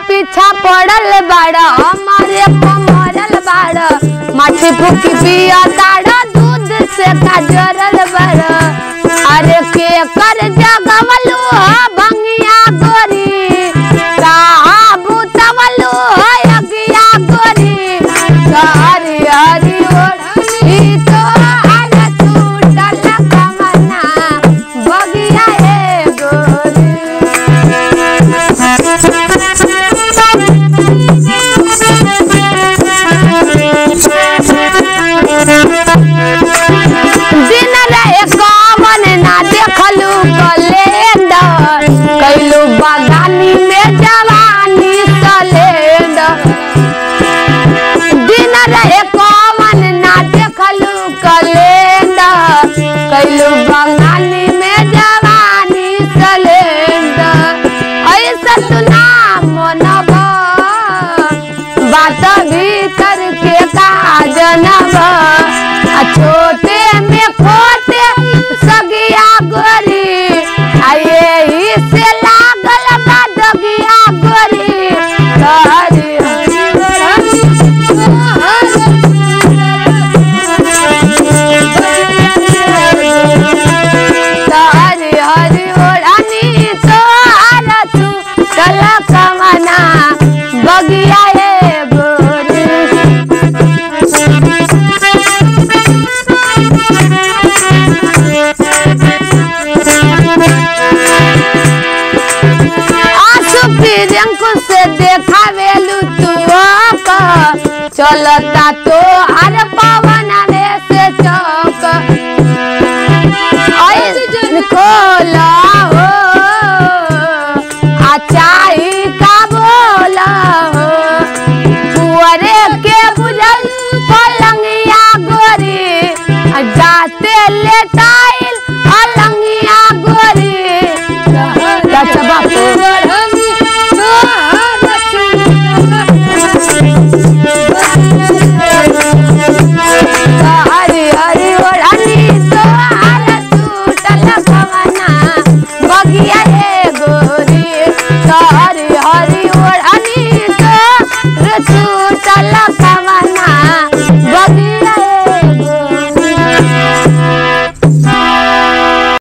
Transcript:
पीछा पड़ल बाड़ा हमारे पमरल बाड़ा माछी फूकी पिया ताड़ा दूध से काजरल बाड़ा अरे के कर जगवलू ह भंगिया गोरी कहा बुतवलू ह यगिया गोरी हरी हरी ओढ़ी तो आल टूटल कमना बगिया ए गोरी दिन रहे कमन ना देखलू कलेंडर कैलू बगानी में जवानी सलेंडर दिन रहे कमन ना देखलू कलेंडर कैलू बगानी में जवानी सलेंडर ऐसा तू ना मनब बात भीतर के का जनब आ छोटे में खोटे सगिया गोरी आ यही से लागल बा दगिया गोरी हरी हरी हरी ओढ़नी तो तू चल कमना बगिया ए गोरी आंसू प्रियंकु से देखावेलू तू चलता तो हर पवन से चौक ऐसन खोला हो अचाई का बोला हो कुंवरे के बुझल पलंगिया गोरी आ जाते लेटाइल अलंगिया गोरी लचबा हरी हरी ओढ़नी तो हाल टूटल कवना बगिया रे गोरी हरी हरी ओढ़नी तो रे तू